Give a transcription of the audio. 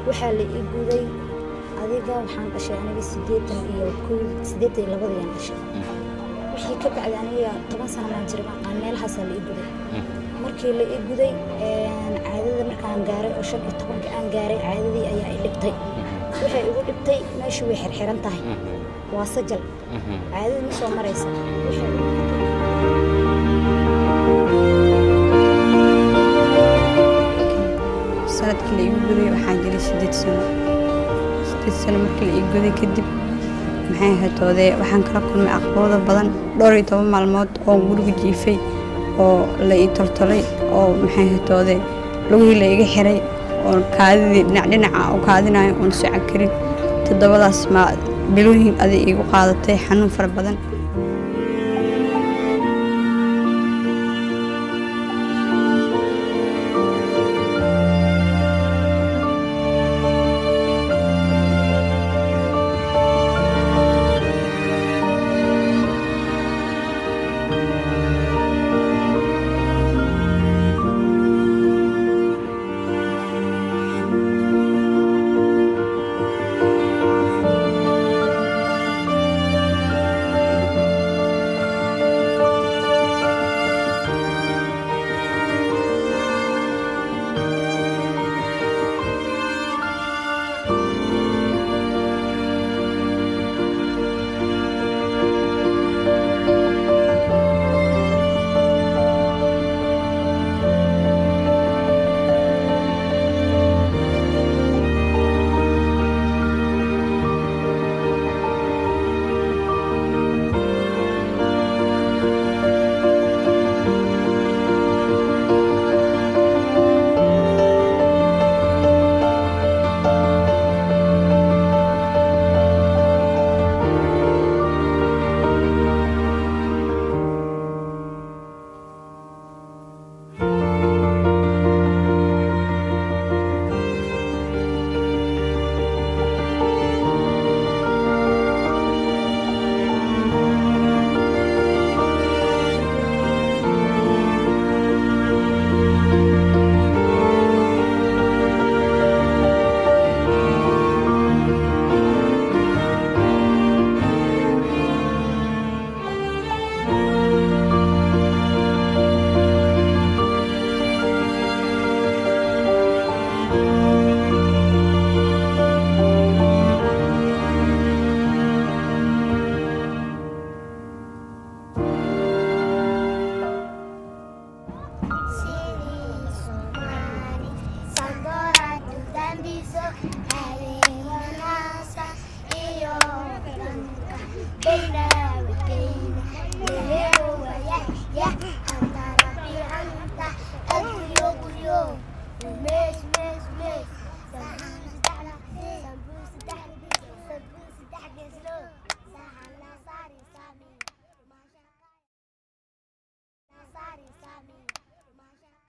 waxaa la ii guday adiga waxaan dhashay aniga siddeetan iyo kow siddeetan iyo labadayaan dhashay wixii ka bacday aniga toban sano maan jira maqaan meelahaasaa la ii guday markii la ii guday caadada markaan gaaray oo shan iyo tobanka aan gaaray caadadii ayaa i dhibtay waxay igu dhibtay meeshu way xirxiran tahay waa sajal caadadii ma soo maraysa waxay igu dhibtay sanadkii la igu guday waxaan jiray siddeed sano siddeed sano markii la ii guday kadib maxay hatoodee waxaan kala kulmay aqbado badan dhowr iyo toban maalmood oo guriga jiifay oo la ii toltolay oo maxay hatoodee lugihii la iga xiray oo kaadidii dhinac dhinaca u kaadinayo oon socon karin toddobadaas ma bilooyin aday iigu qaadatay xanuun fara badan Siri Somali, Sandora, Dudambiso,